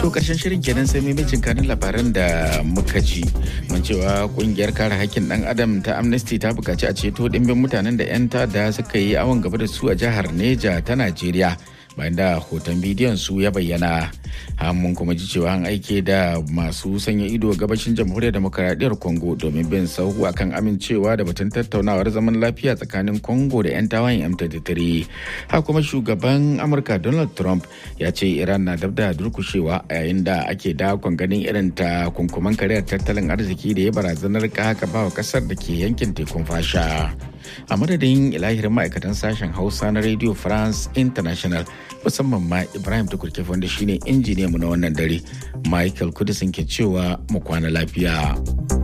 To karshen shirin kenan sai maimacin kanin labaran da muka ji. Mun cewa kungiyar kare hakkin dan adam ta Amnesty ta bukaci a ceto dimbin mutanen da 'yan tada suka yi awon gaba da su a jihar Neja ta Najeriya. bayan da hoton bidiyon su ya bayyana mun kuma ji cewa an aike da masu sanya ido gabashin jamhuriyar demokaradiyyar congo domin bin sahu akan amincewa da batun tattaunawar zaman lafiya tsakanin congo da 'yan tawayen m23 ha kuma shugaban amurka donald trump ya ce iran na dab da durkushewa a yayin da ake dakon ganin irin ta kunkuman kariyar tattalin arziki da ya barazanar haka bawa kasar da ke yankin tekun fasha a madadin ilahirin ma'aikatan sashen hausa na radio france international musamman ma ibrahim tukurke wanda shine injiniya mu na wannan dare michael kudisin ke cewa mu kwana lafiya.